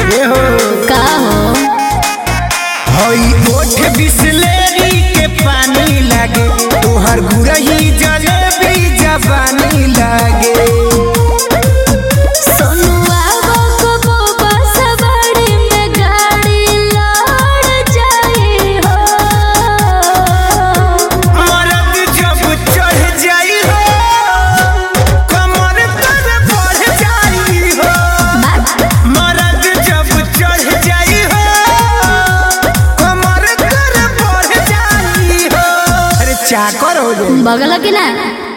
ए हो का हो हई ओठ बिसलेरी के पानी लागे तोहर गुरही जलेबी जवानी लागे सोनुआ को बोबा सवारी में गाड़ी लड़ जाई हो मरद जब चढ़ जाई हो कमर तर बढ़ जाई हो मरद जब चढ़ जाई हो कमर तर बढ़ जाई हो अरे चाकर हो जाई बगल की ना